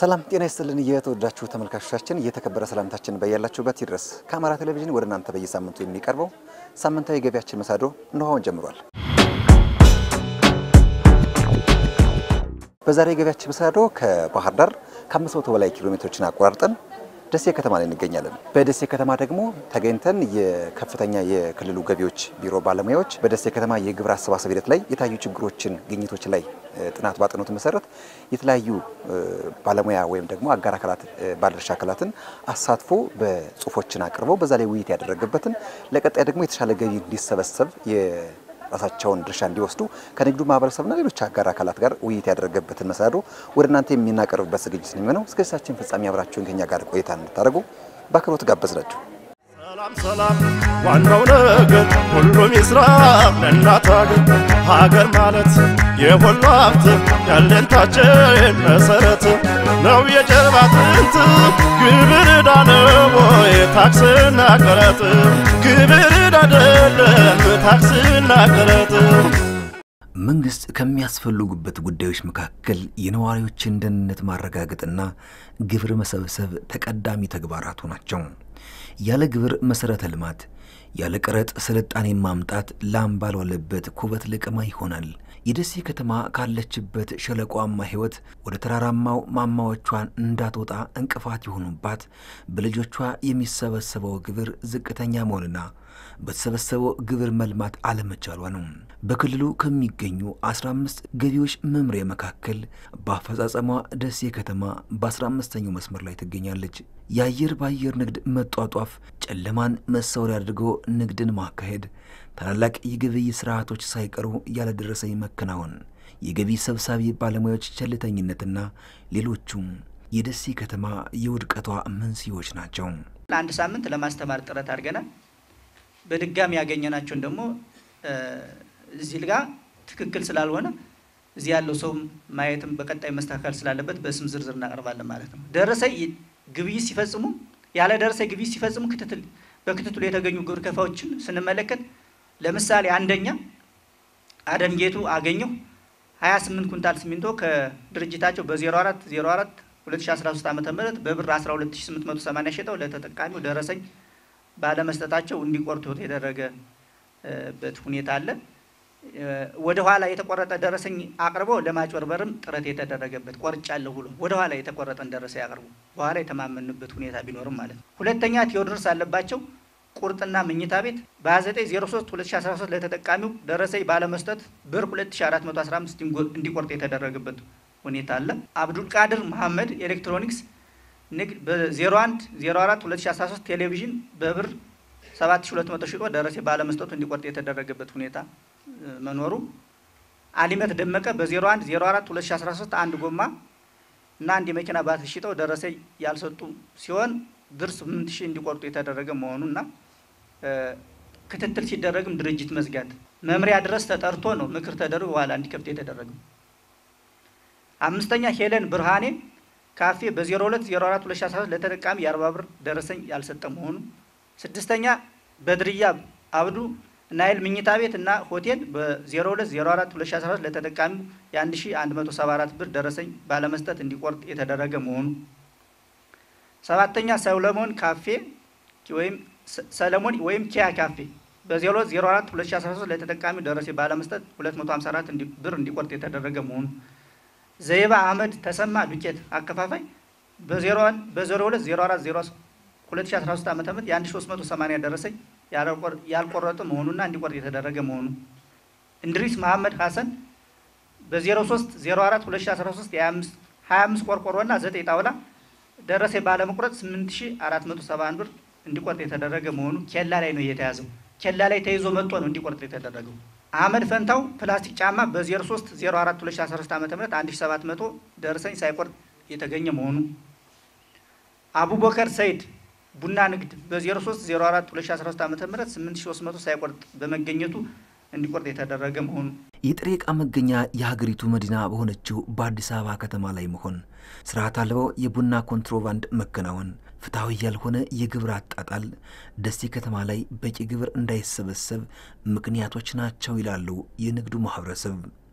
ሰላም ጤና ይስጥልን። የተወዳችሁ ተመልካቾቻችን እየተከበረ ሰላምታችን በያላችሁበት ይድረስ። ከአማራ ቴሌቪዥን ወደ እናንተ በየሳምንቱ የሚቀርበው ሳምንታዊ ገቢያችን መሰናዶ እነሆ አሁን ጀምሯል። በዛሬ ገቢያችን መሰናዶ ከባህር ዳር ከ500 በላይ ኪሎ ሜትሮችን አቆራርጠን ደሴ ከተማ ላይ እንገኛለን። በደሴ ከተማ ደግሞ ተገኝተን የከፍተኛ የክልሉ ገቢዎች ቢሮ ባለሙያዎች በደሴ ከተማ የግብር አሰባሰብ ሂደት ላይ የታዩ ችግሮችን፣ ግኝቶች ላይ ጥናት ባጠኑት መሰረት የተለያዩ ባለሙያ ወይም ደግሞ አጋር አካላት ባለድርሻ አካላትን አሳትፎ በጽሁፎችን አቅርበው በዛ ላይ ውይይት ያደረገበትን ለቀጣይ ደግሞ የተሻለ ገቢ እንዲሰበሰብ ራሳቸውን ድርሻ እንዲወስዱ ከንግዱ ማህበረሰብና ሌሎች አጋር አካላት ጋር ውይይት ያደረገበትን መሰናዶ ወደ እናንተ የምናቀርብበት ዝግጅት ነው የሚሆነው። እስከ ሳችን ፍጻሜ አብራችሁን ከኛ ጋር ቆይታ እንድታደርጉ በአክብሮት ጋበዝናችሁ። ሰላም ሰላም፣ ዋናው ነገር ሁሉም ይስራ ለእናት ሀገር። ሀገር ማለት የሁሉ ሀብት ያለንታችን መሰረት ነው የጀርባ አጥንት ግብር ዕዳ ነው ወይ ታክስና ቀረጥ? ግብር ዕዳ አይደለም ታክስና ቀረጥ። መንግስት ከሚያስፈልጉበት ጉዳዮች መካከል የነዋሪዎችን ደህንነት ማረጋገጥና ግብር መሰብሰብ ተቀዳሚ ተግባራቱ ናቸው። ያለ ግብር መሰረተ ልማት፣ ያለ ቀረጥ ስልጣኔ ማምጣት ላም ባልዋለበት ኩበት ልቅማ ይሆናል። የደሴ ከተማ ካለችበት ሸለቋማ ሕይወት ወደ ተራራማው ማማዎቿን እንዳትወጣ እንቅፋት የሆኑባት በልጆቿ የሚሰበሰበው ግብር ዝቅተኛ መሆንና በተሰበሰበው ግብር መልማት አለመቻሏ ነው። በክልሉ ከሚገኙ 15 ገቢዎች መምሪያ መካከል በአፈጻጸሟ ደሴ ከተማ በ15ኛው መስመር ላይ ትገኛለች። የአየር በአየር ንግድ መጧጧፍ፣ ጨለማን መሰወሪያ አድርጎ ንግድን ማካሄድ፣ ታላላቅ የግብይት ስርዓቶች ሳይቀሩ ያለደረሰኝ መከናወን፣ የገቢ ሰብሳቢ ባለሙያዎች ቸልተኝነትና ሌሎቹም የደሴ ከተማ የውድቀቷ መንስኤዎች ናቸው። ለአንድ ሳምንት ለማስተማር ጥረት አድርገናል። በድጋሚ ያገኘናቸውን ደግሞ እዚህ ጋ ትክክል ስላልሆነ እዚህ ያለው ሰውም ማየትም በቀጣይ መስተካከል ስላለበት በስም ዝርዝር እናቀርባለን ማለት ነው። ደረሰኝ ግብይት ሲፈጽሙ ያለ ደረሰኝ ግብይት ሲፈጽሙ ክትትል በክትትሉ የተገኙ ግብር ከፋዮችን ስንመለከት ለምሳሌ አንደኛ አደም ጌቱ አገኘው 28 ኩንታል ሲሚንቶ ከድርጅታቸው በ04 04 2013 ዓ ም በብር 12880 ሸጠው ለተጠቃሚው ደረሰኝ ባለመስጠታቸው እንዲቆርጡ የተደረገበት ሁኔታ አለ። ወደ ኋላ የተቆረጠ ደረሰኝ አቅርበው ለማጭበርበርም ጥረት የተደረገበት ቆርጫለሁ ብሎ ወደ ኋላ የተቆረጠን ደረሰኝ አቅርቦ በኋላ የተማመንበት ሁኔታ ቢኖርም ማለት ነው። ሁለተኛ ቴዎድሮስ አለባቸው ቁርጥና መኝታ ቤት በ2903 2013 ለተጠቃሚው ደረሰኝ ባለመስጠት ብር 2415 እንዲቆርጥ የተደረገበት ሁኔታ አለ። አብዱል ቃድር መሐመድ ኤሌክትሮኒክስ ንግድ በ01 04 2013 ቴሌቪዥን በብር 7200 ሽጦ ደረሰኝ ባለመስጠቱ እንዲቆርጥ የተደረገበት ሁኔታ መኖሩ፣ አሊመት ደመቀ በ01 04 2013 አንድ ጎማ እና አንድ የመኪና ባትሪ ሽጠው ደረሰኝ ያልሰጡ ሲሆን ብር 8000 እንዲቆርጡ የተደረገ መሆኑና ክትትል ሲደረግም ድርጅት መዝጋት መምሪያ ድረስ ተጠርቶ ነው ምክር ተደርጎ በኋላ እንዲከፍት የተደረገው። አምስተኛ ሄለን ብርሃኔ ካፌ በ02 04 2013 ለተጠቃሚ የ40 ብር ደረሰኝ ያልሰጠ መሆኑ። ስድስተኛ በድርያ አብዱ ናይል ምኝታ ቤት እና ሆቴል በ02 04 2014 ለተጠቃሚው የ1174 ብር ደረሰኝ ባለመስጠት እንዲቆርጥ የተደረገ መሆኑ። ሰባተኛ ሰለሞን ካፌ ወይም ሰለሞን ወይም ኪያ ካፌ በ02 04 2013 ለተጠቃሚው ደረሰኝ ባለመስጠት 254 ብር እንዲቆርጥ የተደረገ መሆኑ። ዘይባ አህመድ ተሰማ ዱቄት አከፋፋይ በ01 በ02 04 2013 ዓ ም የ1380 ደረሰኝ ያልቆረጠ መሆኑና እንዲቆርጥ የተደረገ መሆኑ። እንድሪስ መሐመድ ሐሰን በ03 04 2013 25 ቆርቆሮና 9 ጣውላ ደረሰኝ ባለመቁረጥ 8471 ብር እንዲቆርጥ የተደረገ መሆኑ ኬላ ላይ ነው የተያዘው። ኬላ ላይ ተይዞ መጥቶ ነው እንዲቆርጥ የተደረገው። አህመድ ፈንታው ፕላስቲክ ጫማ በ03 04 2013 ዓ ም 1700 ደረሰኝ ሳይቆርጥ የተገኘ መሆኑ። አቡበከር ሰይድ ቡና ንግድ በ03 04 2013 ዓ ም 8300 ሳይቆርጥ በመገኘቱ እንዲቆርጥ የተደረገ መሆኑ። የጥሬ ዕቃ መገኛ የሀገሪቱ መዲና በሆነችው በአዲስ አበባ ከተማ ላይ መሆን፣ ስርዓት አልባው የቡና ኮንትሮባንድ መከናወን፣ ፍትሐዊ ያልሆነ የግብር አጣጣል ደሴ ከተማ ላይ በቂ ግብር እንዳይሰበሰብ ምክንያቶች ናቸው ይላሉ የንግዱ ማህበረሰብ።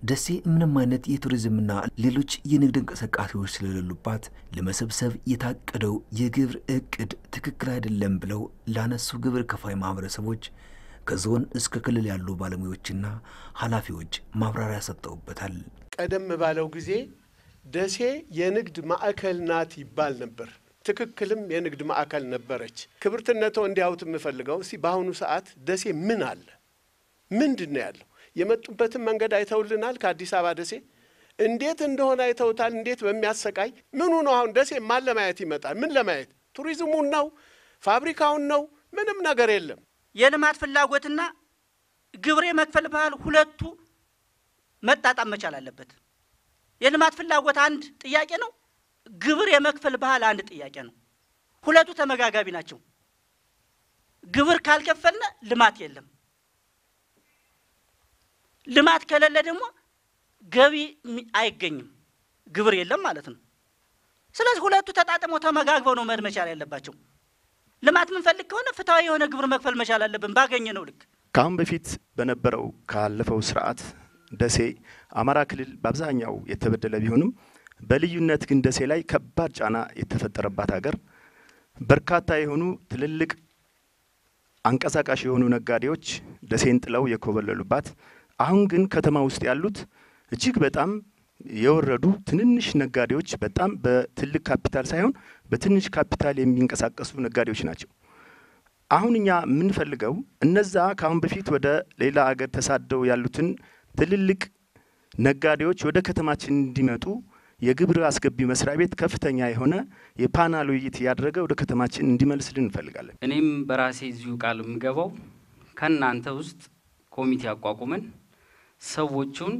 ደሴ ምንም አይነት የቱሪዝምና ሌሎች የንግድ እንቅስቃሴዎች ስለሌሉባት ለመሰብሰብ የታቀደው የግብር እቅድ ትክክል አይደለም ብለው ላነሱ ግብር ከፋይ ማህበረሰቦች ከዞን እስከ ክልል ያሉ ባለሙያዎችና ኃላፊዎች ማብራሪያ ሰጠውበታል። ቀደም ባለው ጊዜ ደሴ የንግድ ማዕከል ናት ይባል ነበር። ትክክልም የንግድ ማዕከል ነበረች። ክብርትነቶ እንዲያዩት የምፈልገው እስቲ በአሁኑ ሰዓት ደሴ ምን አለ? ምንድን ነው ያለው? የመጡበትን መንገድ አይተውልናል። ከአዲስ አበባ ደሴ እንዴት እንደሆነ አይተውታል። እንዴት በሚያሰቃይ ምኑ ነው አሁን ደሴ ማን ለማየት ይመጣል? ምን ለማየት ቱሪዝሙን ነው? ፋብሪካውን ነው? ምንም ነገር የለም። የልማት ፍላጎትና ግብር የመክፈል ባህል ሁለቱ መጣጣም መቻል አለበት። የልማት ፍላጎት አንድ ጥያቄ ነው። ግብር የመክፈል ባህል አንድ ጥያቄ ነው። ሁለቱ ተመጋጋቢ ናቸው። ግብር ካልከፈልነ ልማት የለም። ልማት ከሌለ ደግሞ ገቢ አይገኝም። ግብር የለም ማለት ነው። ስለዚህ ሁለቱ ተጣጥመው ተመጋግበው ነው መሄድ መቻል ያለባቸው። ልማት የምንፈልግ ከሆነ ፍትሐዊ የሆነ ግብር መክፈል መቻል አለብን ባገኘ ነው ልክ። ከአሁን በፊት በነበረው ካለፈው ስርዓት ደሴ አማራ ክልል በአብዛኛው የተበደለ ቢሆንም በልዩነት ግን ደሴ ላይ ከባድ ጫና የተፈጠረባት ሀገር በርካታ የሆኑ ትልልቅ አንቀሳቃሽ የሆኑ ነጋዴዎች ደሴን ጥለው የኮበለሉባት፣ አሁን ግን ከተማ ውስጥ ያሉት እጅግ በጣም የወረዱ ትንንሽ ነጋዴዎች በጣም በትልቅ ካፒታል ሳይሆን በትንሽ ካፒታል የሚንቀሳቀሱ ነጋዴዎች ናቸው። አሁን እኛ የምንፈልገው እነዛ ከአሁን በፊት ወደ ሌላ አገር ተሳደው ያሉትን ትልልቅ ነጋዴዎች ወደ ከተማችን እንዲመጡ የግብር አስገቢ መስሪያ ቤት ከፍተኛ የሆነ የፓናል ውይይት እያደረገ ወደ ከተማችን እንዲመልስልን እንፈልጋለን። እኔም በራሴ እዚሁ ቃል የምገባው ከእናንተ ውስጥ ኮሚቴ አቋቁመን ሰዎቹን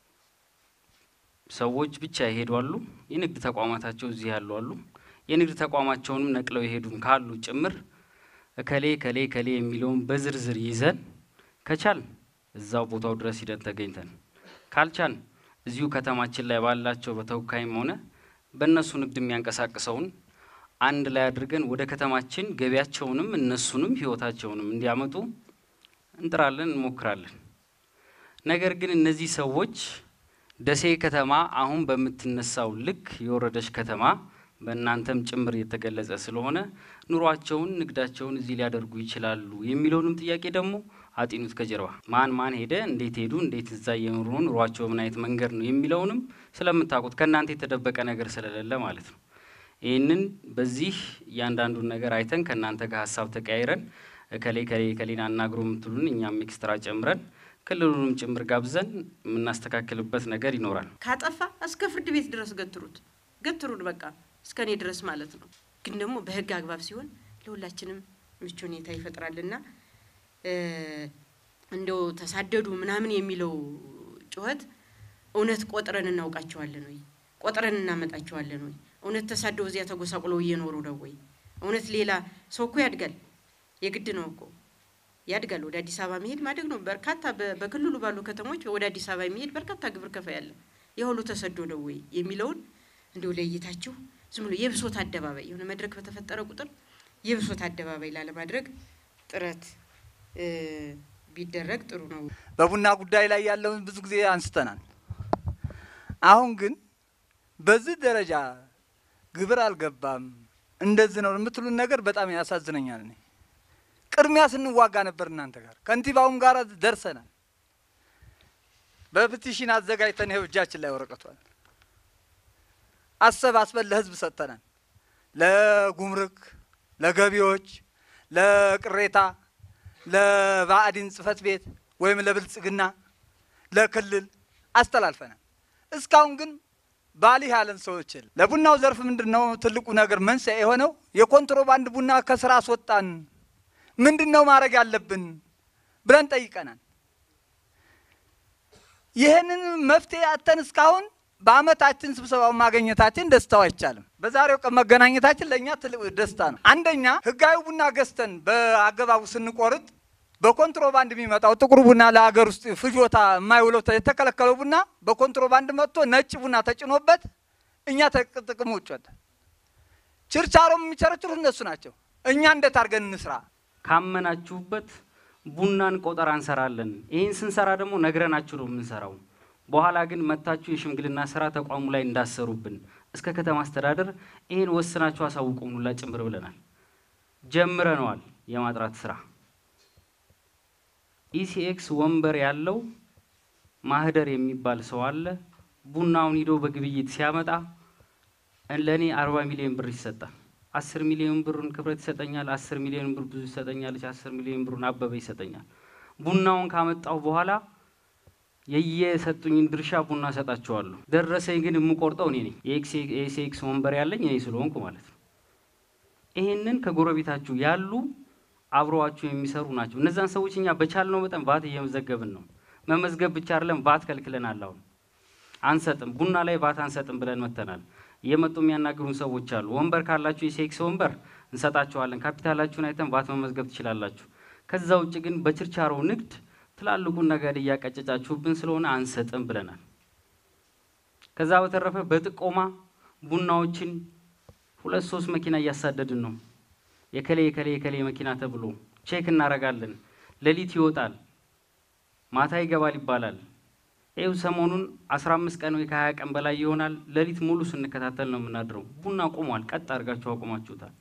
ሰዎች ብቻ ይሄዷሉ። የንግድ ተቋማታቸው እዚህ ያሉ አሉ። የንግድ ተቋማቸውንም ነቅለው የሄዱም ካሉ ጭምር እከሌ ከሌ ከሌ የሚለውን በዝርዝር ይዘን ከቻል እዛው ቦታው ድረስ ሂደን ተገኝተን ካልቻል እዚሁ ከተማችን ላይ ባላቸው በተወካይም ሆነ በእነሱ ንግድ የሚያንቀሳቅሰውን አንድ ላይ አድርገን ወደ ከተማችን ገቢያቸውንም እነሱንም ሕይወታቸውንም እንዲያመጡ እንጥራለን፣ እንሞክራለን። ነገር ግን እነዚህ ሰዎች ደሴ ከተማ አሁን በምትነሳው ልክ የወረደች ከተማ በእናንተም ጭምር የተገለጸ ስለሆነ ኑሯቸውን፣ ንግዳቸውን እዚህ ሊያደርጉ ይችላሉ የሚለውንም ጥያቄ ደግሞ አጢኑት ከጀርባ ማን ማን ሄደ፣ እንዴት ሄዱ፣ እንዴት እዛ እየኖሩ ነው፣ ኑሯቸው ምን አይነት መንገድ ነው የሚለውንም ስለምታውቁት ከእናንተ የተደበቀ ነገር ስለሌለ ማለት ነው። ይህንን በዚህ እያንዳንዱን ነገር አይተን ከእናንተ ጋር ሀሳብ ተቀያይረን ከሌ ከሌ ከሌን አናግሮ የምትሉን እኛም ኤክስትራ ጨምረን ክልሉንም ጭምር ጋብዘን የምናስተካክልበት ነገር ይኖራል። ካጠፋ እስከ ፍርድ ቤት ድረስ ገትሩት ገትሩን በቃ እስከ እኔ ድረስ ማለት ነው። ግን ደግሞ በህግ አግባብ ሲሆን ለሁላችንም ምቹ ሁኔታ ይፈጥራልና እንደው ተሳደዱ ምናምን የሚለው ጩኸት እውነት ቆጥረን እናውቃቸዋለን ወይ? ቆጥረን እናመጣቸዋለን ወይ? እውነት ተሳደው እዚያ ተጎሳቁለው እየኖሩ ነው ወይ? እውነት ሌላ ሰው እኮ ያድጋል፣ የግድ ነው እኮ ያድጋል። ወደ አዲስ አበባ መሄድ ማደግ ነው። በርካታ በክልሉ ባሉ ከተሞች ወደ አዲስ አበባ የሚሄድ በርካታ ግብር ከፋይ አለ። የሁሉ ተሰዶ ነው ወይ የሚለውን እንዲሁ ለይታችሁ ዝም ብሎ የብሶት አደባባይ የሆነ መድረክ በተፈጠረ ቁጥር የብሶት አደባባይ ላለማድረግ ጥረት ቢደረግ ጥሩ ነው። በቡና ጉዳይ ላይ ያለውን ብዙ ጊዜ አንስተናል። አሁን ግን በዚህ ደረጃ ግብር አልገባም እንደዚህ ነው የምትሉን ነገር በጣም ያሳዝነኛል። እኔ ቅድሚያ ስንዋጋ ነበር እናንተ ጋር ከንቲባውም ጋር ደርሰናል። በፕቲሽን አዘጋጅተን ይኸው እጃችን ላይ ወረቀቷል አሰባስበን ለህዝብ ሰጥተናል። ለጉምሩክ፣ ለገቢዎች፣ ለቅሬታ፣ ለባዕዲን ጽህፈት ቤት ወይም ለብልጽግና፣ ለክልል አስተላልፈናል። እስካሁን ግን ባሊህ ያለን ሰዎች የለም። ለቡናው ዘርፍ ምንድን ነው ትልቁ ነገር መንስኤ የሆነው የኮንትሮባንድ ቡና ከስራ አስወጣን፣ ምንድን ነው ማድረግ ያለብን ብለን ጠይቀናል። ይህንን መፍትሄ አተን እስካሁን በአመታችን ስብሰባውን ማግኘታችን ደስታው አይቻልም። በዛሬው ቀን መገናኘታችን ለእኛ ትልቅ ደስታ ነው። አንደኛ ህጋዊ ቡና ገዝተን በአገባቡ ስንቆርጥ በኮንትሮባንድ የሚመጣው ጥቁር ቡና ለሀገር ውስጥ ፍጆታ የማይውለው የተከለከለው ቡና በኮንትሮባንድ መጥቶ ነጭ ቡና ተጭኖበት እኛ ጥቅም ውጭ ወጣ። ችርቻሮም የሚቸረችሩት እነሱ ናቸው። እኛ እንዴት አድርገን እንስራ? ካመናችሁበት ቡናን ቆጠራ እንሰራለን። ይህን ስንሰራ ደግሞ ነግረናችሁ ነው የምንሰራው። በኋላ ግን መታችሁ የሽምግልና ስራ ተቋሙ ላይ እንዳሰሩብን እስከ ከተማ አስተዳደር ይህን ወስናችሁ አሳውቁን ሁላ ጭምር ብለናል። ጀምረነዋል የማጥራት ስራ። ኢሲኤክስ ወንበር ያለው ማህደር የሚባል ሰው አለ። ቡናውን ሂዶ በግብይት ሲያመጣ ለእኔ አርባ ሚሊዮን ብር ይሰጣል። አስር ሚሊዮን ብሩን ክብረት ይሰጠኛል። አስር ሚሊዮን ብር ብዙ ይሰጠኛለች። አስር ሚሊዮን ብሩን አበበ ይሰጠኛል። ቡናውን ካመጣሁ በኋላ የየሰጡኝን ድርሻ ቡና ሰጣቸዋለሁ። ደረሰኝ ግን የምቆርጠው እኔ ነኝ። የኤክስኤክስ ወንበር ያለኝ እኔ ስለሆንኩ ማለት ነው። ይህንን ከጎረቤታችሁ ያሉ አብረዋችሁ የሚሰሩ ናቸው። እነዛን ሰዎች እኛ በቻልነው መጠን ቫት እየመዘገብን ነው። መመዝገብ ብቻ አይደለም፣ ቫት ከልክለናል። አሁን አንሰጥም፣ ቡና ላይ ቫት አንሰጥም ብለን መተናል። እየመጡ የሚያናግሩን ሰዎች አሉ። ወንበር ካላችሁ የሴክስ ወንበር እንሰጣችኋለን፣ ካፒታላችሁን አይተን ቫት መመዝገብ ትችላላችሁ። ከዛ ውጭ ግን በችርቻሮ ንግድ ትላልቁን ነገር እያቀጨጫችሁብን ስለሆነ አንሰጥም ብለናል። ከዛ በተረፈ በጥቆማ ቡናዎችን ሁለት ሶስት መኪና እያሳደድን ነው። የከሌ የከሌ የከሌ መኪና ተብሎ ቼክ እናረጋለን። ሌሊት ይወጣል፣ ማታ ይገባል ይባላል። ይኸው ሰሞኑን አስራ አምስት ቀን ወይ ከሀያ ቀን በላይ ይሆናል። ሌሊት ሙሉ ስንከታተል ነው የምናድረው። ቡና ቆሟል። ቀጥ አድርጋችሁ አቁማችሁታል።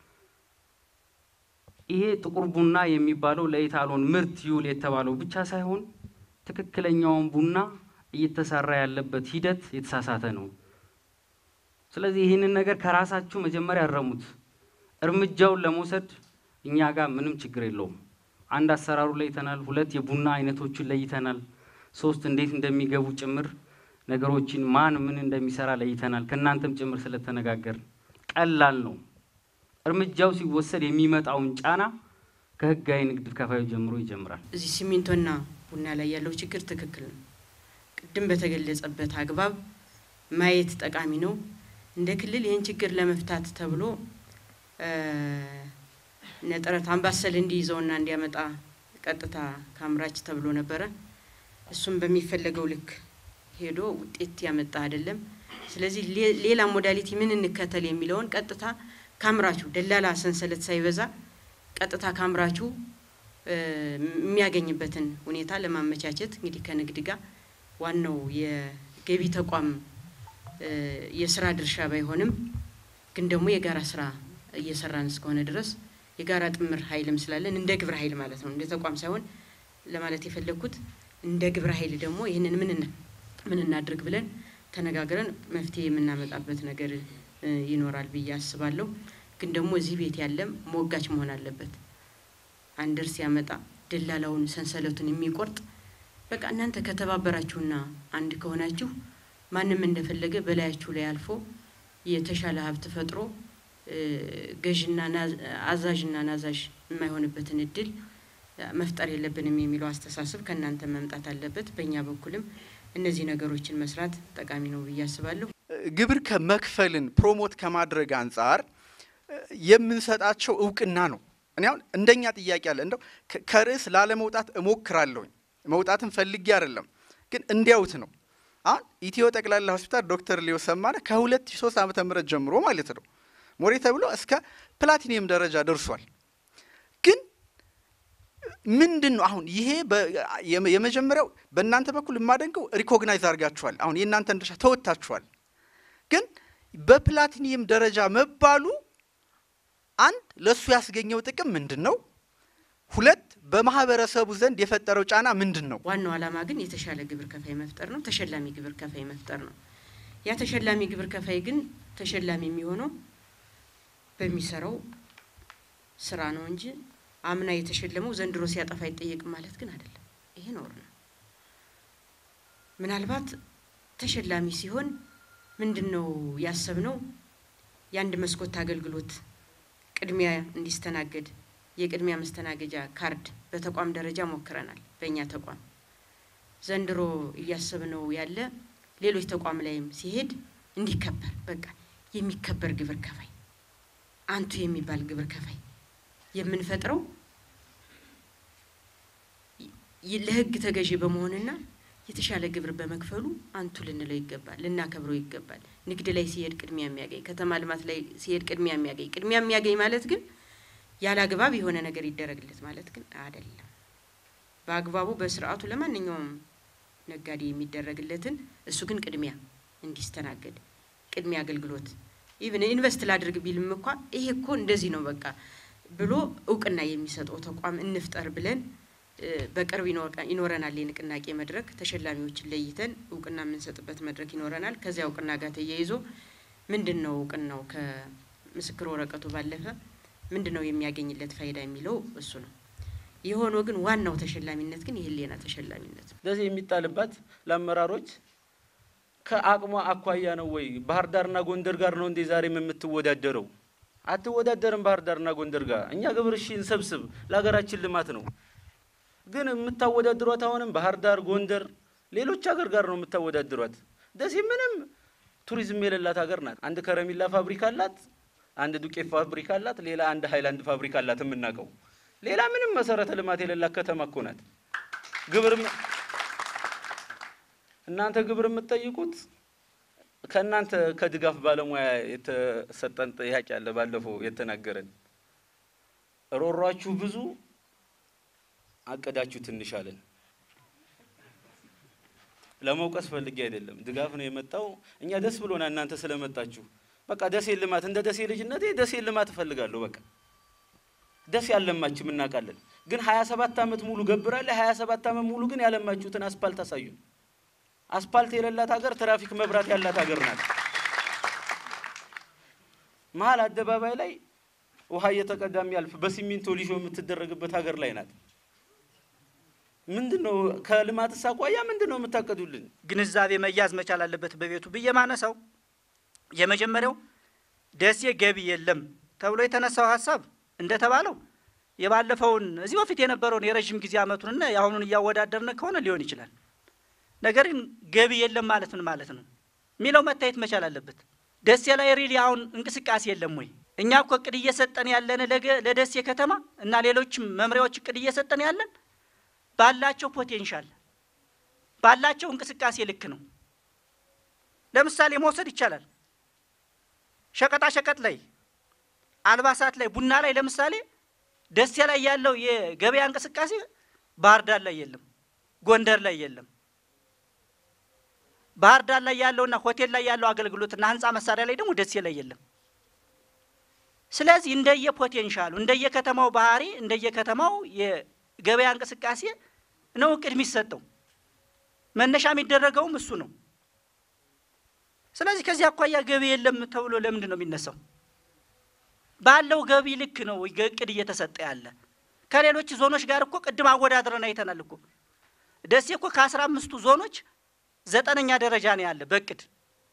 ይሄ ጥቁር ቡና የሚባለው ለኢታሎን ምርት ይውል የተባለው ብቻ ሳይሆን ትክክለኛውን ቡና እየተሰራ ያለበት ሂደት የተሳሳተ ነው። ስለዚህ ይህንን ነገር ከራሳችሁ መጀመሪያ ያረሙት። እርምጃውን ለመውሰድ እኛ ጋር ምንም ችግር የለውም። አንድ አሰራሩ ለይተናል። ሁለት የቡና አይነቶችን ለይተናል። ሶስት እንዴት እንደሚገቡ ጭምር ነገሮችን ማን ምን እንደሚሰራ ለይተናል። ከእናንተም ጭምር ስለተነጋገር ቀላል ነው። እርምጃው ሲወሰድ የሚመጣውን ጫና ከህጋዊ ንግድ ከፋዩ ጀምሮ ይጀምራል። እዚህ ሲሚንቶና ቡና ላይ ያለው ችግር ትክክል ነው። ቅድም በተገለጸበት አግባብ ማየት ጠቃሚ ነው። እንደ ክልል ይህን ችግር ለመፍታት ተብሎ ነጥረት አምባሰል እንዲይዘውና እንዲያመጣ ቀጥታ ከአምራች ተብሎ ነበረ። እሱም በሚፈለገው ልክ ሄዶ ውጤት ያመጣ አይደለም። ስለዚህ ሌላ ሞዳሊቲ ምን እንከተል የሚለውን ቀጥታ ከአምራቹ ደላላ ሰንሰለት ሳይበዛ ቀጥታ ከአምራቹ የሚያገኝበትን ሁኔታ ለማመቻቸት እንግዲህ ከንግድ ጋር ዋናው የገቢ ተቋም የስራ ድርሻ ባይሆንም ግን ደግሞ የጋራ ስራ እየሰራን እስከሆነ ድረስ የጋራ ጥምር ኃይልም ስላለን እንደ ግብረ ኃይል ማለት ነው፣ እንደ ተቋም ሳይሆን ለማለት የፈለግኩት እንደ ግብረ ኃይል ደግሞ ይህንን ምን ምን እናድርግ ብለን ተነጋግረን መፍትሄ የምናመጣበት ነገር ይኖራል ብዬ አስባለሁ። ግን ደግሞ እዚህ ቤት ያለም ሞጋች መሆን አለበት። አንድር ሲያመጣ ደላላውን ሰንሰለቱን የሚቆርጥ በቃ እናንተ ከተባበራችሁና አንድ ከሆናችሁ ማንም እንደፈለገ በላያችሁ ላይ አልፎ የተሻለ ሀብት ፈጥሮ ገዥና አዛዥና ናዛዥ የማይሆንበትን እድል መፍጠር የለብንም የሚለው አስተሳሰብ ከእናንተ መምጣት አለበት። በእኛ በኩልም እነዚህ ነገሮችን መስራት ጠቃሚ ነው ብዬ አስባለሁ። ግብር ከመክፈልን ፕሮሞት ከማድረግ አንጻር የምንሰጣቸው እውቅና ነው። እኔ አሁን እንደኛ ጥያቄ አለ እንደው ከርዕስ ላለመውጣት እሞክራለሁኝ። መውጣትን ፈልጌ አይደለም፣ ግን እንዲያውት ነው። አሁን ኢትዮ ጠቅላላ ሆስፒታል ዶክተር ሊዮ ሰማነ ከ2003 ዓመተ ምህረት ጀምሮ ማለት ነው ሞሬ ተብሎ እስከ ፕላቲኒየም ደረጃ ደርሷል። ግን ምንድን ነው አሁን ይሄ የመጀመሪያው በእናንተ በኩል የማደንቀው ሪኮግናይዝ አድርጋችኋል። አሁን የእናንተን ድርሻ ተወጥታችኋል። ግን በፕላቲኒየም ደረጃ መባሉ አንድ ለእሱ ያስገኘው ጥቅም ምንድን ነው? ሁለት በማህበረሰቡ ዘንድ የፈጠረው ጫና ምንድን ነው? ዋናው ዓላማ ግን የተሻለ ግብር ከፋይ መፍጠር ነው። ተሸላሚ ግብር ከፋይ መፍጠር ነው። ያ ተሸላሚ ግብር ከፋይ ግን ተሸላሚ የሚሆነው በሚሰራው ስራ ነው እንጂ አምና የተሸለመው ዘንድሮ ሲያጠፋ አይጠየቅም ማለት ግን አይደለም። ይሄ ነውር ነው። ምናልባት ተሸላሚ ሲሆን ምንድን ነው ያሰብነው? የአንድ መስኮት አገልግሎት ቅድሚያ እንዲስተናገድ የቅድሚያ መስተናገጃ ካርድ በተቋም ደረጃ ሞክረናል። በእኛ ተቋም ዘንድሮ እያሰብነው ያለ ሌሎች ተቋም ላይም ሲሄድ እንዲከበር በቃ የሚከበር ግብር ከፋይ አንቱ የሚባል ግብር ከፋይ የምንፈጥረው ለሕግ ተገዢ በመሆንና የተሻለ ግብር በመክፈሉ አንቱ ልንለው ይገባል፣ ልናከብረው ይገባል። ንግድ ላይ ሲሄድ ቅድሚያ የሚያገኝ ከተማ ልማት ላይ ሲሄድ ቅድሚያ የሚያገኝ ቅድሚያ የሚያገኝ ማለት ግን ያለ አግባብ የሆነ ነገር ይደረግለት ማለት ግን አይደለም። በአግባቡ በስርዓቱ ለማንኛውም ነጋዴ የሚደረግለትን እሱ ግን ቅድሚያ እንዲስተናገድ ቅድሚያ አገልግሎት ኢቭን ኢንቨስት ላድርግ ቢልም እንኳ ይሄ እኮ እንደዚህ ነው በቃ ብሎ እውቅና የሚሰጠው ተቋም እንፍጠር ብለን በቅርብ ይኖረናል የንቅናቄ መድረክ ተሸላሚዎችን ለይተን እውቅና የምንሰጥበት መድረክ ይኖረናል። ከዚያ እውቅና ጋር ተያይዞ ምንድን ነው እውቅናው ከምስክር ወረቀቱ ባለፈ ምንድን ነው የሚያገኝለት ፋይዳ የሚለው እሱ ነው። የሆኖ ግን ዋናው ተሸላሚነት ግን የህሊና ተሸላሚነት ነው። ደሴ የሚጣልባት ለአመራሮች ከአቅሟ አኳያ ነው ወይ? ባህር ዳርና ጎንደር ጋር ነው እንዴ ዛሬም የምትወዳደረው? አትወዳደርም ባህር ዳርና ጎንደር ጋር። እኛ ግብር እሺ እንሰብስብ፣ ለሀገራችን ልማት ነው። ግን የምታወዳድሯት አሁንም ባህር ዳር፣ ጎንደር፣ ሌሎች ሀገር ጋር ነው የምታወዳድሯት። ደሴ ምንም ቱሪዝም የሌላት ሀገር ናት። አንድ ከረሚላ ፋብሪካ አላት፣ አንድ ዱቄት ፋብሪካ አላት፣ ሌላ አንድ ሀይላንድ ፋብሪካ አላት የምናውቀው። ሌላ ምንም መሰረተ ልማት የሌላት ከተማ እኮ ናት። ግብር እናንተ ግብር የምትጠይቁት ከእናንተ ከድጋፍ ባለሙያ የተሰጠን ጥያቄ አለ። ባለፈው የተናገረን ሮሯችሁ ብዙ አቀዳችሁ ትንሽ አለን። ለመውቀስ ፈልጌ አይደለም፣ ድጋፍ ነው የመጣው። እኛ ደስ ብሎና እናንተ ስለመጣችሁ በቃ ደሴ ልማት እንደ ደሴ ልጅነቴ ደሴ ልማት እፈልጋለሁ። በቃ ደሴ ያለማችም እናውቃለን። ግን ሀያ ሰባት ዓመት ሙሉ ገብራለ ሀያ ሰባት ዓመት ሙሉ ግን ያለማችሁትን አስፓልት አሳዩን። አስፓልት የሌላት ሀገር ትራፊክ መብራት ያላት ሀገር ናት። መሀል አደባባይ ላይ ውሃ እየተቀዳ የሚያልፍ በሲሚንቶ ሊሾ የምትደረግበት ሀገር ላይ ናት። ምንድን ነው ከልማት አኳያ ምንድን ነው የምታቀዱልን? ግንዛቤ መያዝ መቻል አለበት በቤቱ ብዬ ማነሳው የመጀመሪያው ደሴ ገቢ የለም ተብሎ የተነሳው ሀሳብ እንደተባለው የባለፈውን እዚህ በፊት የነበረውን የረዥም ጊዜ ዓመቱንና የአሁኑን እያወዳደርን ከሆነ ሊሆን ይችላል። ነገር ግን ገቢ የለም ማለት ምን ማለት ነው የሚለው መታየት መቻል አለበት። ደሴ ላይ ሪሊ አሁን እንቅስቃሴ የለም ወይ? እኛ እኮ እቅድ እየሰጠን ያለን ለደሴ ከተማ እና ሌሎችም መምሪያዎች እቅድ እየሰጠን ያለን ባላቸው ፖቴንሻል ባላቸው እንቅስቃሴ ልክ ነው። ለምሳሌ መውሰድ ይቻላል። ሸቀጣ ሸቀጥ ላይ፣ አልባሳት ላይ፣ ቡና ላይ ለምሳሌ ደሴ ላይ ያለው የገበያ እንቅስቃሴ ባህር ዳር ላይ የለም፣ ጎንደር ላይ የለም። ባህር ዳር ላይ ያለውና ሆቴል ላይ ያለው አገልግሎትና ህንፃ መሳሪያ ላይ ደግሞ ደሴ ላይ የለም። ስለዚህ እንደየ ፖቴንሻሉ እንደየከተማው ባህሪ እንደየከተማው የገበያ እንቅስቃሴ ነው እቅድ የሚሰጠው። መነሻ የሚደረገውም እሱ ነው። ስለዚህ ከዚህ አኳያ ገቢ የለም ተብሎ ለምንድን ነው የሚነሳው? ባለው ገቢ ልክ ነው እቅድ እየተሰጠ ያለ። ከሌሎች ዞኖች ጋር እኮ ቅድም አወዳድረን አይተናል እኮ ደሴ እኮ ከአስራ አምስቱ ዞኖች ዘጠነኛ ደረጃ ነው ያለ በእቅድ።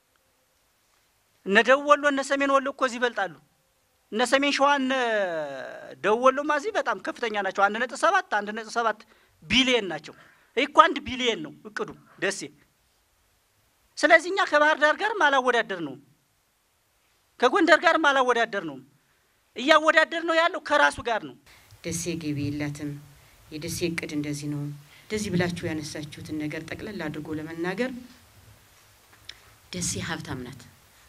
እነ ደቡብ ወሎ እነ ሰሜን ወሎ እኮ እዚህ ይበልጣሉ። እነ ሰሜን ሸዋ እነ ደቡብ ወሎማ እዚህ በጣም ከፍተኛ ናቸው። አንድ ነጥብ ሰባት አንድ ነጥብ ሰባት ቢሊየን ናቸው። ይህ እኮ አንድ ቢሊየን ነው እቅዱ ደሴ። ስለዚህ እኛ ከባህር ዳር ጋርም አላወዳደር ነው፣ ከጎንደር ጋርም አላወዳደር ነው። እያወዳደር ነው ያለው ከራሱ ጋር ነው። ደሴ ገቢ የላትም፣ የደሴ እቅድ እንደዚህ ነው እንደዚህ ብላችሁ ያነሳችሁትን ነገር ጠቅለል አድርጎ ለመናገር ደሴ ሀብታም ናት።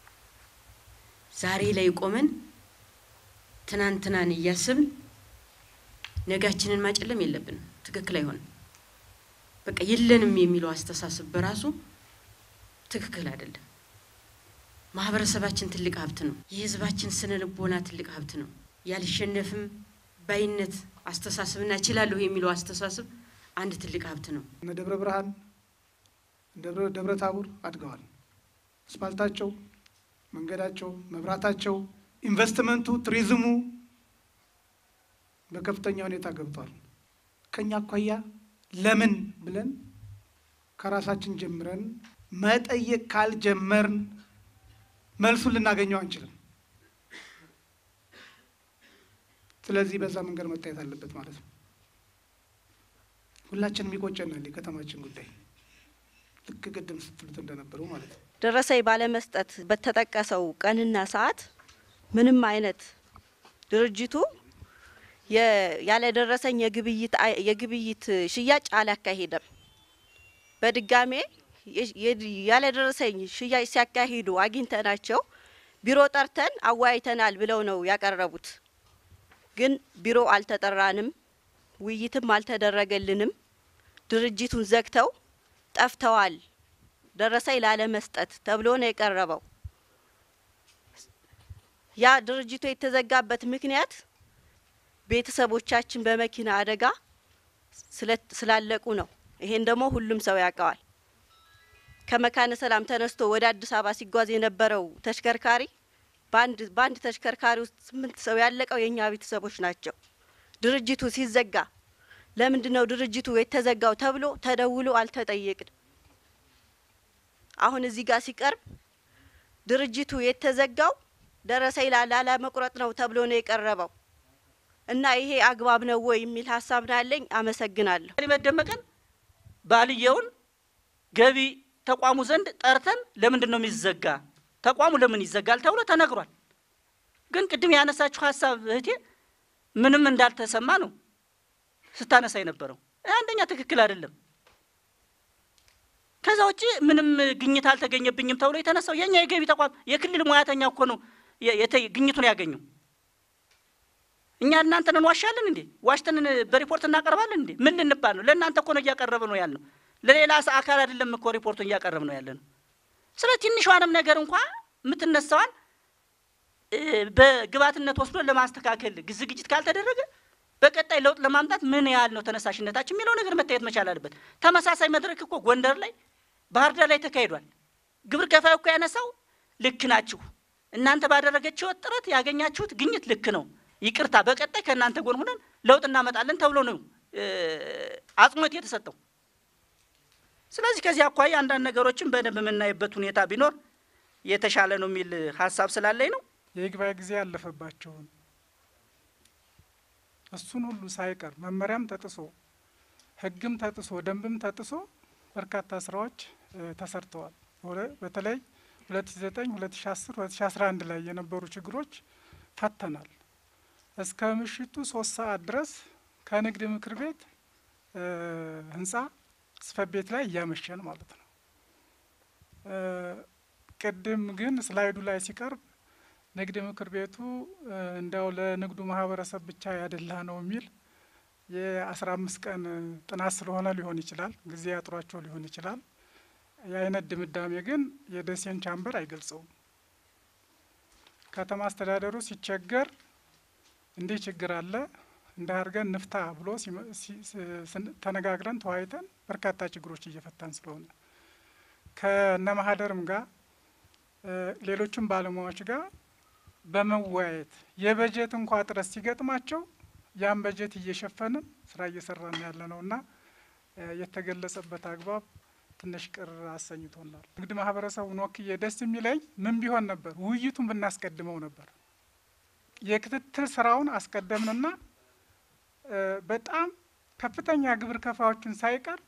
ዛሬ ላይ ቆመን ትናንትናን እያስብን ነጋችንን ማጨለም የለብንም። ትክክል አይሆንም። በቃ የለንም የሚለው አስተሳሰብ በራሱ ትክክል አይደለም። ማህበረሰባችን ትልቅ ሀብት ነው። የህዝባችን ስነ ልቦና ትልቅ ሀብት ነው። ያልሸነፍም ባይነት አስተሳሰብና እችላለሁ የሚለው አስተሳሰብ አንድ ትልቅ ሀብት ነው። እነ ደብረ ብርሃን ደብረ ታቦር አድገዋል። አስፋልታቸው፣ መንገዳቸው፣ መብራታቸው፣ ኢንቨስትመንቱ፣ ቱሪዝሙ በከፍተኛ ሁኔታ ገብቷል። ከኛ አኳያ ለምን ብለን ከራሳችን ጀምረን መጠየቅ ካልጀመርን መልሱን ልናገኘው አንችልም። ስለዚህ በዛ መንገድ መታየት አለበት ማለት ነው። ሁላችንም ይቆጨናል የከተማችን ጉዳይ ልክ ቅድም ስትሉት እንደነበሩ ማለት ነው። ደረሰኝ ባለመስጠት በተጠቀሰው ቀንና ሰዓት ምንም አይነት ድርጅቱ ያለደረሰኝ የግብይት የግብይት ሽያጭ አላካሄደም። በድጋሜ ያለደረሰኝ ሽያጭ ሲያካሂዱ አግኝተናቸው ቢሮ ጠርተን አወያይተናል ብለው ነው ያቀረቡት። ግን ቢሮ አልተጠራንም፣ ውይይትም አልተደረገልንም። ድርጅቱን ዘግተው ጠፍተዋል ደረሰኝ ላለመስጠት ተብሎ ነው የቀረበው። ያ ድርጅቱ የተዘጋበት ምክንያት ቤተሰቦቻችን በመኪና አደጋ ስላለቁ ነው። ይሄን ደግሞ ሁሉም ሰው ያውቀዋል። ከመካነ ሰላም ተነስቶ ወደ አዲስ አበባ ሲጓዝ የነበረው ተሽከርካሪ በአንድ በአንድ ተሽከርካሪ ውስጥ ስምንት ሰው ያለቀው የእኛ ቤተሰቦች ናቸው። ድርጅቱ ሲዘጋ ለምንድን ነው ድርጅቱ የተዘጋው ተብሎ ተደውሎ አልተጠየቅንም። አሁን እዚህ ጋር ሲቀርብ ድርጅቱ የተዘጋው ደረሰኝ ላለመቁረጥ ነው ተብሎ ነው የቀረበው እና ይሄ አግባብ ነው ወይ የሚል ሀሳብ ነው ያለኝ። አመሰግናለሁ። መደመቀን ባልየውን ገቢ ተቋሙ ዘንድ ጠርተን ለምንድን ነው የሚዘጋ ተቋሙ ለምን ይዘጋል ተብሎ ተነግሯል። ግን ቅድም ያነሳችሁ ሀሳብ እህቴ ምንም እንዳልተሰማ ነው ስታነሳ የነበረው። አንደኛ ትክክል አይደለም። ከዛ ውጭ ምንም ግኝት አልተገኘብኝም ተብሎ የተነሳው የኛ የገቢ ተቋም የክልል ሙያተኛ እኮ ነው ግኝቱን ያገኘው። እኛ እናንተን እንዋሻለን እንዴ? ዋሽተን በሪፖርት እናቀርባለን እንዴ? ምን ልንባል ነው? ለእናንተ እኮ ነው እያቀረብ ነው ያልነው። ለሌላ አካል አይደለም እኮ ሪፖርቱን እያቀረብ ነው ያለ ነው። ስለ ትንሿንም ነገር እንኳ የምትነሳዋን በግብዓትነት ወስዶ ለማስተካከል ዝግጅት ካልተደረገ በቀጣይ ለውጥ ለማምጣት ምን ያህል ነው ተነሳሽነታችን የሚለው ነገር መታየት መቻል አለበት። ተመሳሳይ መድረክ እኮ ጎንደር ላይ፣ ባህር ዳር ላይ ተካሂዷል። ግብር ከፋዩ እኮ ያነሳው ልክ ናችሁ እናንተ ባደረገችው ጥረት ያገኛችሁት ግኝት ልክ ነው፣ ይቅርታ፣ በቀጣይ ከእናንተ ጎን ሆነን ለውጥ እናመጣለን ተብሎ ነው አጽንኦት የተሰጠው። ስለዚህ ከዚህ አኳያ አንዳንድ ነገሮችን በደንብ የምናይበት ሁኔታ ቢኖር የተሻለ ነው የሚል ሀሳብ ስላለኝ ነው። የይግባኝ ጊዜ ያለፈባቸውን እሱን ሁሉ ሳይቀር መመሪያም ተጥሶ ሕግም ተጥሶ ደንብም ተጥሶ በርካታ ስራዎች ተሰርተዋል። በተለይ ሁለት ሺ ዘጠኝ ሁለት ሺ አስር ሁለት ሺ አስራ አንድ ላይ የነበሩ ችግሮች ፈተናል። እስከ ምሽቱ ሶስት ሰዓት ድረስ ከንግድ ምክር ቤት ህንጻ ጽሕፈት ቤት ላይ እያመሸን ማለት ነው። ቅድም ግን ስላይዱ ላይ ሲቀርብ ንግድ ምክር ቤቱ እንዲያው ለንግዱ ማህበረሰብ ብቻ ያደላ ነው የሚል የአስራ አምስት ቀን ጥናት ስለሆነ ሊሆን ይችላል፣ ጊዜ አጥሯቸው ሊሆን ይችላል። የአይነት ድምዳሜ ግን የደሴን ቻምበር አይገልጸውም። ከተማ አስተዳደሩ ሲቸገር እንዲህ ችግር አለ እንደ አድርገን ንፍታ ብሎ ተነጋግረን ተወያይተን በርካታ ችግሮች እየፈታን ስለሆነ ከነ ማህደርም ጋር ሌሎችም ባለሙያዎች ጋር በመወያየት የበጀት እንኳ ጥረት ሲገጥማቸው ያን በጀት እየሸፈንን ስራ እየሰራን ያለ ነው እና የተገለጸበት አግባብ ትንሽ ቅር አሰኝቶናል። ንግድ ማህበረሰቡን ወክዬ ደስ የሚለኝ ምን ቢሆን ነበር ውይይቱን ብናስቀድመው ነበር። የክትትል ስራውን አስቀደምንና በጣም ከፍተኛ ግብር ከፋዮችን ሳይቀር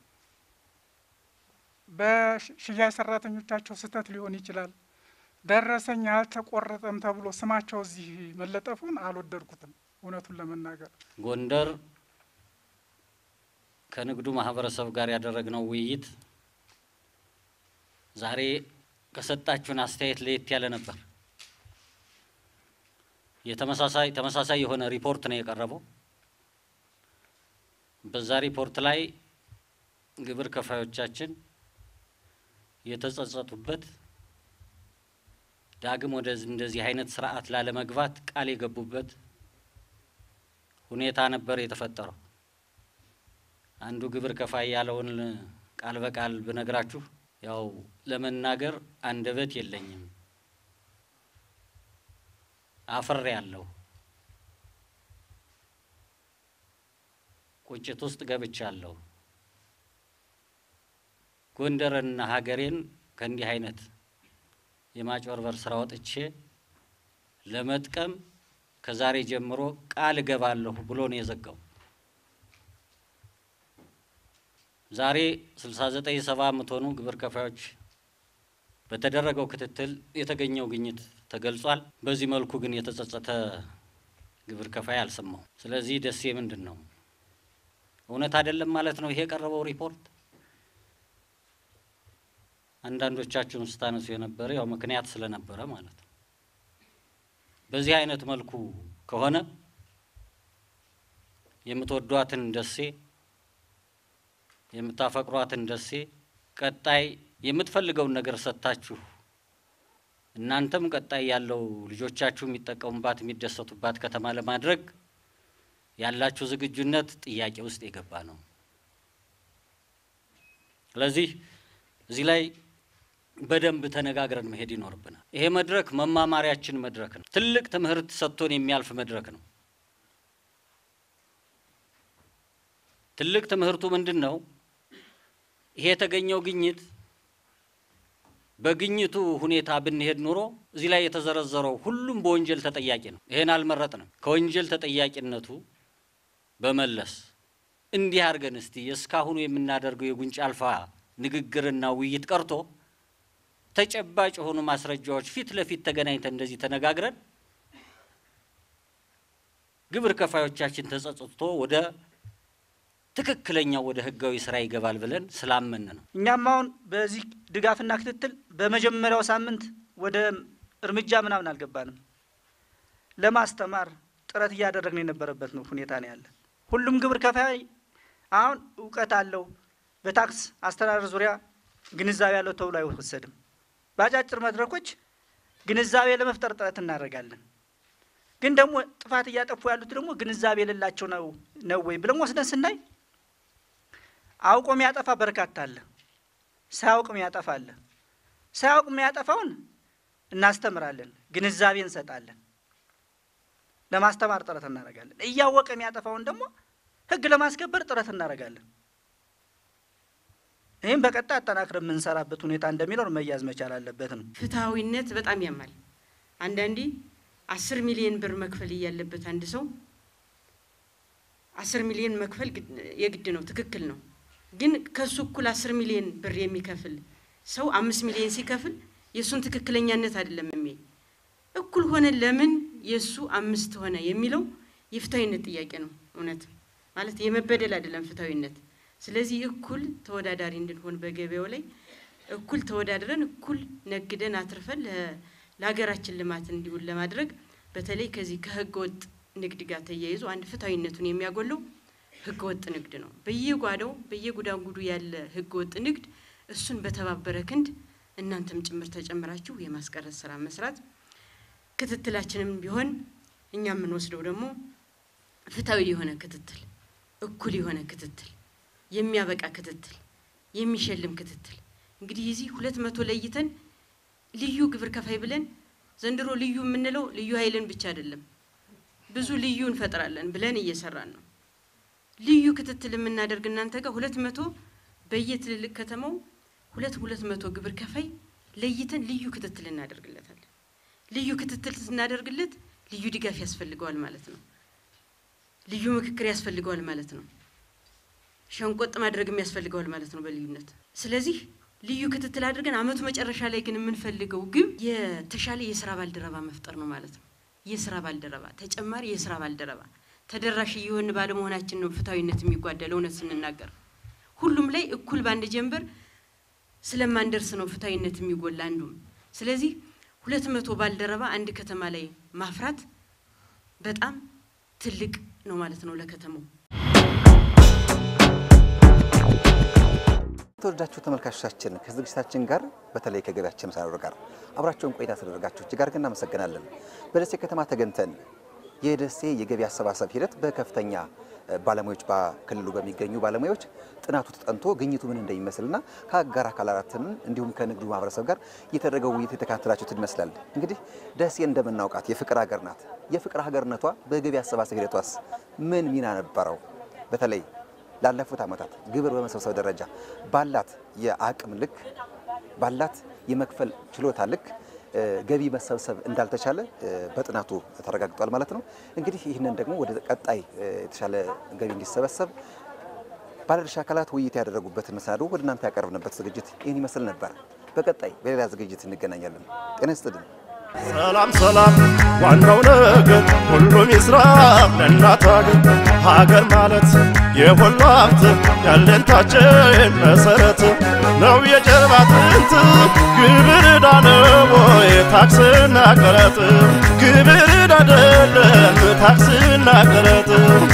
በሽያጭ ሰራተኞቻቸው ስህተት ሊሆን ይችላል ደረሰኝ አልተቆረጠም ተብሎ ስማቸው እዚህ መለጠፉን አልወደድኩትም። እውነቱን ለመናገር ጎንደር ከንግዱ ማህበረሰብ ጋር ያደረግነው ውይይት ዛሬ ከሰጣችሁን አስተያየት ለየት ያለ ነበር። የተመሳሳይ ተመሳሳይ የሆነ ሪፖርት ነው የቀረበው። በዛ ሪፖርት ላይ ግብር ከፋዮቻችን የተጸጸቱበት ዳግም ወደ እንደዚህ አይነት ስርዓት ላለመግባት ቃል የገቡበት ሁኔታ ነበር የተፈጠረው። አንዱ ግብር ከፋይ ያለውን ቃል በቃል ብነግራችሁ ያው ለመናገር አንደበት የለኝም፣ አፍሬ ያለሁ ቁጭት ውስጥ ገብቻለሁ። ጎንደርና ሀገሬን ከእንዲህ አይነት የማጭበርበር ስራ ወጥቼ ለመጥቀም ከዛሬ ጀምሮ ቃል እገባለሁ ብሎ ነው የዘጋው። ዛሬ ስልሳ ዘጠኝ ሰባ የምትሆኑ ግብር ከፋዮች በተደረገው ክትትል የተገኘው ግኝት ተገልጿል። በዚህ መልኩ ግን የተጸጸተ ግብር ከፋይ አልሰማው። ስለዚህ ደሴ ምንድን ነው እውነት አይደለም ማለት ነው ይሄ የቀረበው ሪፖርት። አንዳንዶቻችሁን ስታነሱ የነበረ ያው ምክንያት ስለነበረ ማለት ነው። በዚህ አይነት መልኩ ከሆነ የምትወዷትን ደሴ የምታፈቅሯትን ደሴ ቀጣይ የምትፈልገውን ነገር ሰጥታችሁ እናንተም ቀጣይ ያለው ልጆቻችሁ የሚጠቀሙባት የሚደሰቱባት ከተማ ለማድረግ ያላችሁ ዝግጁነት ጥያቄ ውስጥ የገባ ነው። ስለዚህ እዚህ ላይ በደንብ ተነጋግረን መሄድ ይኖርብናል። ይሄ መድረክ መማማሪያችን መድረክ ነው። ትልቅ ትምህርት ሰጥቶን የሚያልፍ መድረክ ነው። ትልቅ ትምህርቱ ምንድን ነው? ይሄ የተገኘው ግኝት በግኝቱ ሁኔታ ብንሄድ ኑሮ እዚህ ላይ የተዘረዘረው ሁሉም በወንጀል ተጠያቂ ነው። ይሄን አልመረጥንም። ከወንጀል ተጠያቂነቱ በመለስ እንዲህ አድርገን እስቲ እስካሁኑ የምናደርገው የጉንጭ አልፋ ንግግርና ውይይት ቀርቶ ተጨባጭ የሆኑ ማስረጃዎች ፊት ለፊት ተገናኝተን እንደዚህ ተነጋግረን ግብር ከፋዮቻችን ተጸጽቶ ወደ ትክክለኛው ወደ ህጋዊ ስራ ይገባል ብለን ስላመን ነው። እኛም አሁን በዚህ ድጋፍና ክትትል በመጀመሪያው ሳምንት ወደ እርምጃ ምናምን አልገባንም። ለማስተማር ጥረት እያደረግን የነበረበት ነው ሁኔታ ነው ያለ። ሁሉም ግብር ከፋይ አሁን እውቀት አለው፣ በታክስ አስተዳደር ዙሪያ ግንዛቤ ያለው ተብሎ አይወሰድም። በአጫጭር መድረኮች ግንዛቤ ለመፍጠር ጥረት እናደርጋለን። ግን ደግሞ ጥፋት እያጠፉ ያሉት ደግሞ ግንዛቤ የሌላቸው ነው ነው ወይ ብለን ወስደን ስናይ አውቆ የሚያጠፋ በርካታ አለ፣ ሳያውቅ የሚያጠፋ አለ። ሳያውቅ የሚያጠፋውን እናስተምራለን፣ ግንዛቤ እንሰጣለን፣ ለማስተማር ጥረት እናደርጋለን። እያወቀ የሚያጠፋውን ደግሞ ህግ ለማስከበር ጥረት እናደርጋለን። ይህም በቀጣይ አጠናክረን የምንሰራበት ሁኔታ እንደሚኖር መያዝ መቻል አለበት ነው። ፍትሐዊነት በጣም ያማል። አንዳንዴ አስር ሚሊዮን ብር መክፈል እያለበት አንድ ሰው አስር ሚሊዮን መክፈል የግድ ነው፣ ትክክል ነው። ግን ከሱ እኩል አስር ሚሊዮን ብር የሚከፍል ሰው አምስት ሚሊዮን ሲከፍል የእሱን ትክክለኛነት አይደለም የሚል እኩል ሆነ ለምን የእሱ አምስት ሆነ የሚለው የፍትሐዊነት ጥያቄ ነው። እውነት ማለት የመበደል አይደለም ፍትሐዊነት። ስለዚህ እኩል ተወዳዳሪ እንድንሆን በገበያው ላይ እኩል ተወዳድረን እኩል ነግደን አትርፈን ለሀገራችን ልማት እንዲውል ለማድረግ በተለይ ከዚህ ከህገ ወጥ ንግድ ጋር ተያይዞ አንድ ፍትሐዊነቱን የሚያጎለው ህገ ወጥ ንግድ ነው። በየጓዳው በየጉዳጉዱ ያለ ህገ ወጥ ንግድ እሱን በተባበረ ክንድ እናንተም ጭምር ተጨምራችሁ የማስቀረት ስራ መስራት፣ ክትትላችንም ቢሆን እኛ የምንወስደው ደግሞ ፍትሐዊ የሆነ ክትትል፣ እኩል የሆነ ክትትል፣ የሚያበቃ ክትትል፣ የሚሸልም ክትትል እንግዲህ እዚህ ሁለት መቶ ለይተን ልዩ ግብር ከፋይ ብለን ዘንድሮ ልዩ የምንለው ልዩ ኃይልን ብቻ አይደለም፣ ብዙ ልዩ እንፈጥራለን ብለን እየሰራን ነው። ልዩ ክትትል የምናደርግ እናንተ ጋር ሁለት መቶ በየትልልቅ ከተማው ሁለት ሁለት መቶ ግብር ከፋይ ለይተን ልዩ ክትትል እናደርግለታለን። ልዩ ክትትል ስናደርግለት ልዩ ድጋፍ ያስፈልገዋል ማለት ነው። ልዩ ምክክር ያስፈልገዋል ማለት ነው። ሸንቆጥ ማድረግም ያስፈልገዋል ማለት ነው በልዩነት ስለዚህ ልዩ ክትትል አድርገን አመቱ መጨረሻ ላይ ግን የምንፈልገው ግብ የተሻለ የስራ ባልደረባ መፍጠር ነው ማለት ነው። የስራ ባልደረባ ተጨማሪ የስራ ባልደረባ ተደራሽ እየሆን ባለመሆናችን ነው ፍትሐዊነት የሚጓደለው። እውነት ስንናገር ሁሉም ላይ እኩል በአንድ ጀንበር ስለማንደርስ ነው ፍትሐዊነት የሚጎላ አንዱም። ስለዚህ ሁለት መቶ ባልደረባ አንድ ከተማ ላይ ማፍራት በጣም ትልቅ ነው ማለት ነው ለከተማው። የተወደዳችሁ ተመልካቾቻችን ከዝግጅታችን ጋር በተለይ ከገቢያችን መሰናዶ ጋር አብራቸውን ቆይታ ስላደረጋችሁ እጅግ አድርገን እናመሰግናለን። በደሴ ከተማ ተገኝተን የደሴ የገቢ አሰባሰብ ሂደት በከፍተኛ ባለሙያዎች በክልሉ በሚገኙ ባለሙያዎች ጥናቱ ተጠንቶ ግኝቱ ምን እንደሚመስልና ከአጋር አካላትም እንዲሁም ከንግዱ ማህበረሰብ ጋር የተደረገው ውይይት የተካተላችሁት ይመስላል። እንግዲህ ደሴ እንደምናውቃት የፍቅር ሀገር ናት። የፍቅር ሀገርነቷ በገቢ አሰባሰብ ሂደቷስ ምን ሚና ነበረው? በተለይ ላለፉት ዓመታት ግብር በመሰብሰብ ደረጃ ባላት የአቅም ልክ ባላት የመክፈል ችሎታ ልክ ገቢ መሰብሰብ እንዳልተቻለ በጥናቱ ተረጋግጧል ማለት ነው። እንግዲህ ይህንን ደግሞ ወደ ቀጣይ የተሻለ ገቢ እንዲሰበሰብ ባለድርሻ አካላት ውይይት ያደረጉበትን መሰናዶ ወደ እናንተ ያቀርብንበት ዝግጅት ይህን ይመስል ነበር። በቀጣይ በሌላ ዝግጅት እንገናኛለን። ጤና ይስጥልን። ሰላም ሰላም፣ ዋናው ነገር ሁሉም ይስራ ለእናት ሀገር። ሀገር ማለት የሁሉ ሀብት ያለንታችን መሰረት ነው የጀርባ አጥንት ግብር ዕዳ ነው ወይ ታክስና ቀረጥ ግብር ዕዳ አይደለም ታክስና ቀረጥ